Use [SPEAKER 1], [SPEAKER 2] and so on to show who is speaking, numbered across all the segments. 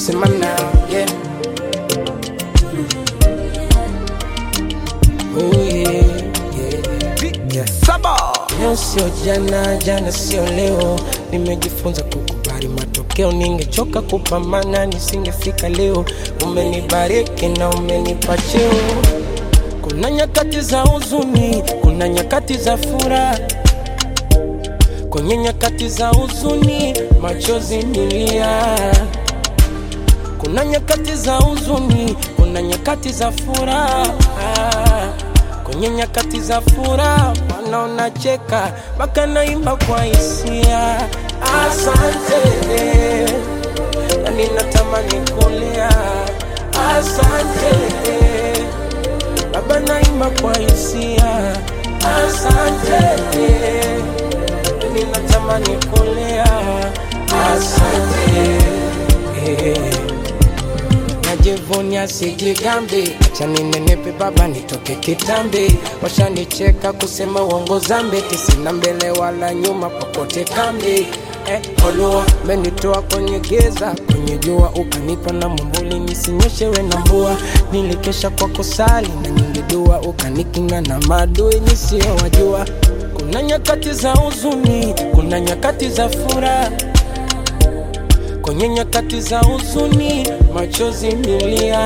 [SPEAKER 1] sema now, yeah. Oh yeah, yeah, yeah. Saba. Leo sio jana, jana sio leo. Nimejifunza kukubali matokeo, ningechoka kupambana nisingefika leo. Umenibariki na umenipa cheo. Kuna nyakati za huzuni, kuna nyakati za furaha. Kwenye nyakati za huzuni, machozi nilia. Kuna nyakati za huzuni, kuna nyakati za furaha. Kwenye nyakati za furaha, Bwana unacheka, mpaka naimba kwa hisia. Asante, na ninatamani kulia. Asante, Baba naimba kwa hisia. Asante, na ninatamani kulia. Asante. Najivunia sijigambi, acha ninenepe baba nitoke kitambi. Washanicheka kusema uongo zambi, tisina mbele wala nyuma, popote kambi. Eh, Olua menitoa kwenye giza, kwenye jua ukanipa na mwambuli nisinyeshewe na mvua. Nilikesha kwa kusali na nyingi dua, ukanikinga na maadui nisiyowajua. Kuna nyakati za huzuni, kuna nyakati za furaha kwenye nyakati za huzuni machozi milia.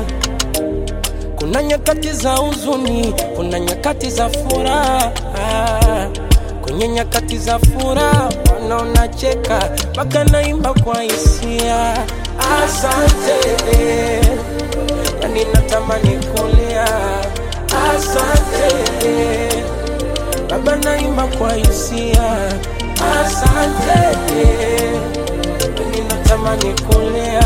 [SPEAKER 1] Kuna nyakati za huzuni, kuna nyakati za furaha. Kwenye nyakati za furaha Bwana unacheka, mpaka naimba kwa hisia. Asante, yani natamani kulia. Asante Baba, naimba kwa hisia. Asante ninatamani kulea